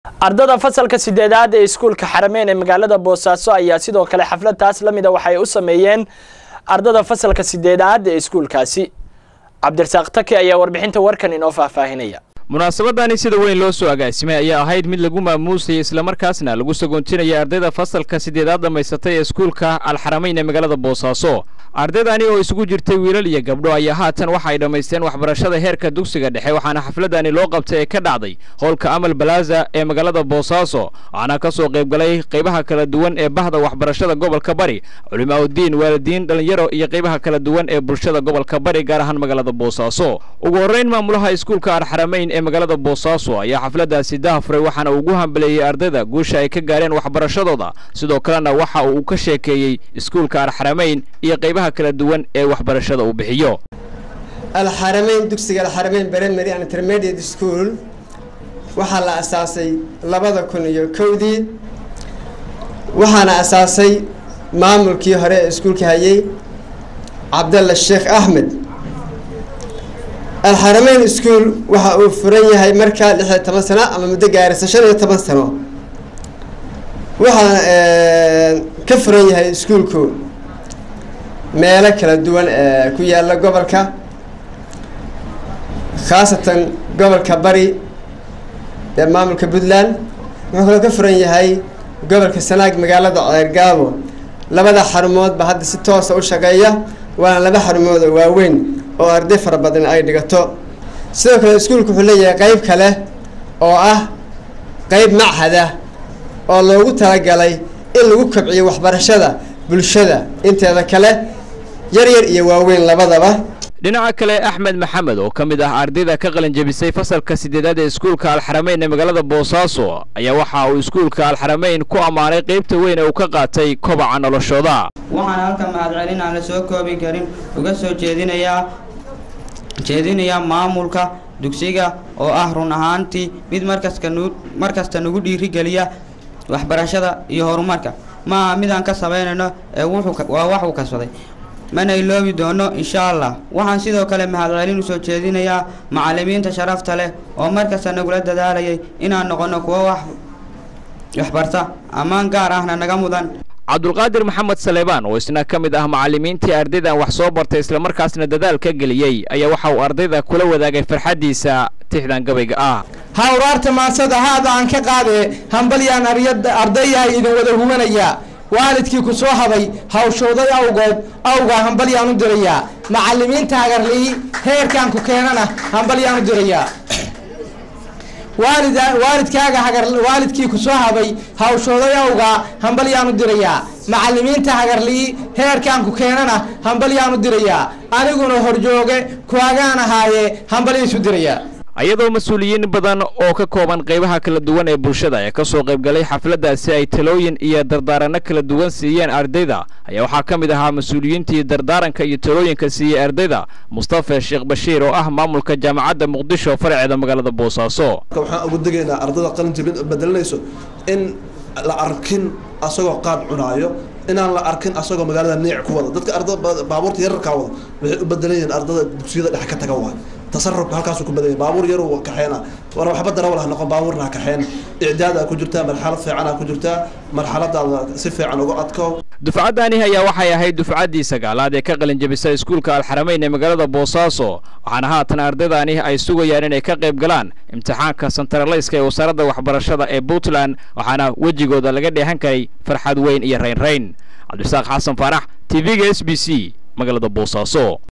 ardada fasalka sideedaad ee iskuulka xarameyn ee magaalada boosaaso ayaa sidoo kale xaflad taas la mida waxay u sameeyeen ardada fasalka sideedaad ee iskuulkaasi cabdirasaaq taki ayaa warbixinta warkan inoo faahfaahinaya munaasabadani sida weyn loo soo agaasimay ayaa ahayd mid lagu maamuusayay islamarkaasna lagu sagoontinaya ardayda fasalka sideedaad dhammaysatay ee iskuulka alxarameyn ee magaalada boosaaso ardaydani oo isugu jirtay wiilal iyo gabdho ayaa haatan waxa ay dhammaysteen waxbarashada heerka dugsiga dhexe waxaana xafladani loo qabtay ee ka dhacday howlka amal balaaza ee magaalada boosaaso waxaana ka soo qaybgalay qaybaha kala duwan ee bahda waxbarashada gobolka bari culimaaudiin waalidiin dhallinyaro iyo qaybaha kala duwan ee bulshada gobolka bari gaar ahaan magaalada boosaaso ugu horrayn maamulaha iskuulka alxarameyn ee magaalada boosaaso ayaa xafladaasi dahafuray waxaana ugu hambaleeyey ardayda guusha ay ka gaareen waxbarashadooda sidoo kalena waxa uu ka sheekeeyey iskuulka alxarameyn iyo qaybaha kala duwan ee waxbarashada uu bixiyo alxarameyn dugsiga alxarameyn primary and intermediate school waxaa la asaasay labada kun iyo kowdii waxaana asaasay maamulkii hore ee iskuulka hayay cabdalla sheekh axmed alxarameyn school waxa uu furan yahay markaa lix iyo toban sano ama muddo gaaraysa shan iyo toban sano waxaana ka furan yahay iskuulku meelo kala duwan ee ku yaalla gobolka khaasatan gobolka bari ee maamulka puntland wuxuu kaloo ka furan yahay gobolka sanaag magaalada ceergaabo labada xarumoodba hadda si toosa u shaqeeya waana laba xarumood oo waaweyn oo arday fara badan ay dhigato sidoo kale iskuulku wuxuu leeyahay qeyb kale oo ah qeyb machada oo loogu talagalay in lagu kobciyo waxbarashada bulshada inteeda kale yar yar iyo waaweyn labadaba dhinaca kale axmed maxamed oo ka mid ah ardayda ka qalinjabisay fasalka sideedaad ee iskuulka alxarameyn ee magaalada boosaaso ayaa waxa uu iskuulka alxarameyn ku ammaanay qaybta weyn ee uu ka qaatay kobaca noloshooda waxaan halka mahadcelin aan la soo koobi karin uga soo jeedinayaa jeedinayaa maamulka dugsiga oo ah run ahaantii mid markaska nu markasta nagu dhiirigeliya waxbarashada iyo horumarka ma aha midaan ka samaynayno ee waa wax uu kasbaday mana iloobi doono insha allah waxaan sidoo kale mahadcelin usoo jeedinayaa macallimiinta sharafta leh oo markasta nagula dadaalayay inaan noqono kuwo wax waxbarta ammaan gaar ahna naga mudan cabdulqaadir maxamed saleebaan oo isna ka mid ah macallimiintii ardaydan wax soo bartay islamarkaasna dadaal ka geliyey ayaa waxa uu ardayda kula wadaagay farxaddiisa tixdan gabayga ah hawraarta maansada haada aan ka qaadee hambalyaan ardayahay idin wada hubanaya waalidkii ku soo habay hawshooday awgood awgaa hambalyaan u dirayaa macallimiinta hagarlii heerkaan ku keenana hambalyaan u dirayaa waalid waalidkaaga hagar waalidkii ku soo habay hawshooday awgaa hambalyaan u dirayaa macallimiinta hagarlii heerkaan ku keenana hambalyaan u dirayaa aniguna horjooge kuagaan ahaaye hambalyaisu dirayaa iyadoo mas-uuliyiin badan oo ka kooban qaybaha kala duwan ee bulshada ee ka soo qaybgalay xafladdaasi ay talooyin iyo dardaaranno kala duwan siiyeen ardayda ayaa waxaa ka mid ahaa mas-uuliyiintii dardaaranka iyo talooyinka siiyey ardayda mustafa sheekh bashiir oo ah maamulka jaamacadda muqdisho faraceeda magaalada boosaaso waxaan ugu degaynaa ardada qalinjabin bedelanayso in la arkin asagoo qaad cunaayo inaan la arkin asagoo magaalada niic ku wada dadka ardada baabuurta yararkaa wada waxay u bedelan yihiin ardada dugsiyada dhex ka taga waay tasarufka halkaasuu ku badanya baabuur yaruu kaxeena war waxba darawal ha noqon baabuurna ha kaxeen icdaad aa ku jirtaa marxalad fiican aa ku jirtaa marxaladaada si fiican uga adko dufcaddani ayaa waxay ahayd dufcaddii sagaalaad ee ka qalinjabisay iskuulka alxarameyn ee magaalada boosaaso waxaana haatan ardaydani ay sugayaan inay ka qayb galaan imtixaanka santaraleyska ee wasaaradda waxbarashada ee puntland waxaana wejigooda laga dheehan karay farxad weyn iyo raynrayn cabdisaaq xasan faarax t v-ga s b c magaalada boosaaso